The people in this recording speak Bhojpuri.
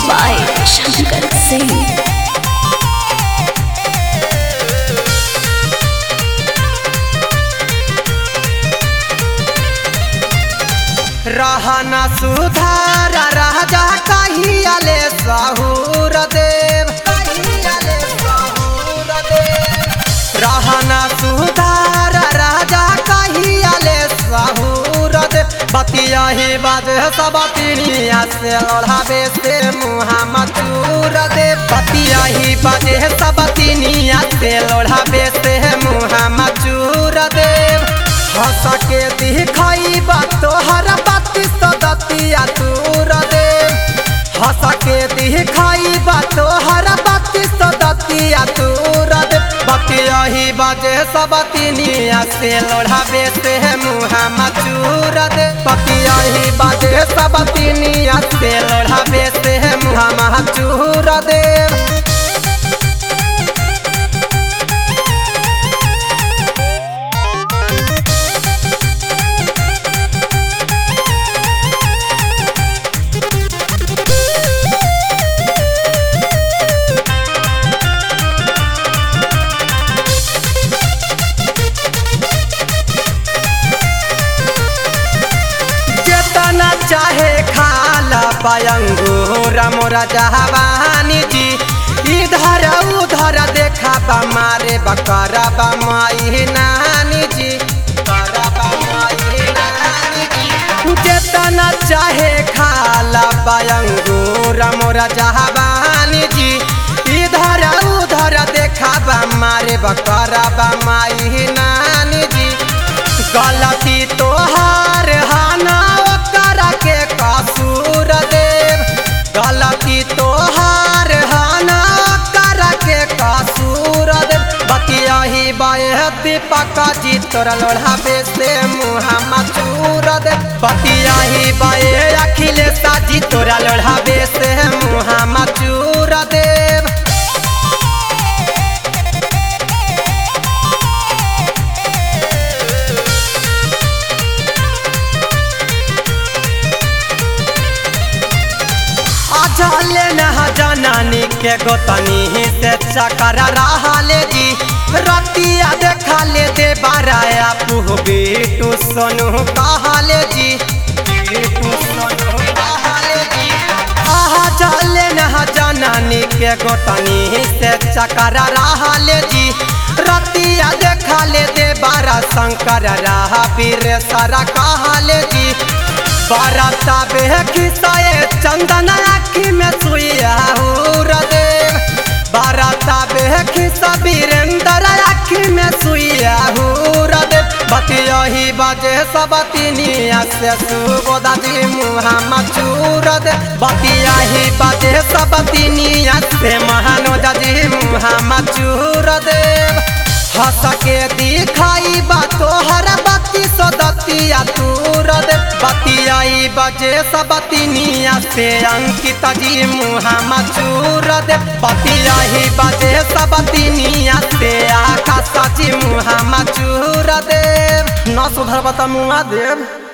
by Shankar Singh. रहना सुधार राजा कहियाले सहूर देव कहियाले सहूर देव रहना सुधार राजा कहियाले सहूर देव बतिया ही बाजे सब तिनिया से ओढ़ावे से मुहामा चूर दे बतिया ही बाजे सब तिनिया से लोढ़ावे से मुहामा चूर देव हंस के दिखाई बा तोहर बाती सदतिया तूर दे हंस के दिखाई बा तोहर बाती सदतिया तूर दे बतिया ही बाजे सब तिनिया से लोढ़ावे से मुहामा चूर दे बतिया ही बाजे सब तिनिया से लोढ़ावे से मुहामा चूर दे जेतना चाहे खाला पयंगूर मोरा जहवानी जी इधर उधर देखा बा मारे बकरा बा माई नानी जी बकरा बा माई नानी जी। जेतना चाहे खाला पयंगूर मोरा जहवानी जी इधर उधर देखा बा मारे बकरा बा माई नानी जी गलती तोहार हाना ओकरा के कसूर देव गलती तोहार हाना ओकरा के कसूर देव बतिया ही बाए दीपक जी तोरा लोढ़ावे से मुहामा चूर दे बतिया ही बाए अखिलेश जी तोरा लोढ़ावे से मुहामा चूर देव अजले नहा जनानी के गोतनी से चकर रहले जी रतिया देखा ले दे बाराया पुह बेटू सोनू कहले जी बेटू सोनू कहले जी आहा चले नहा जनानी के गोतनी से चकर रहले जी रतिया देखा ले दे बारा शंकर रहा पीर सारा कहले जी बरता बेखिसाए चंदन आखी में सुइया देव बरता बेखिसा वीरेंद्र आखी में सुइया देव बतिया ही बाजे सब तिनिया से सुबोदा जी मुहामा चूर दे बतिया ही बाजे सब तिनिया से महानोदा जी मुहामा चूर देव हंस के दिखाई बा तोहर बत्ती सदतिया तूर दे बतियाई बजे सब तिनिया से अंकित जी मुहामा चूर दे बतियाई बजे सब तिनिया से आकाश जी मुहामा चूर देव न सुधर बता मुआ देव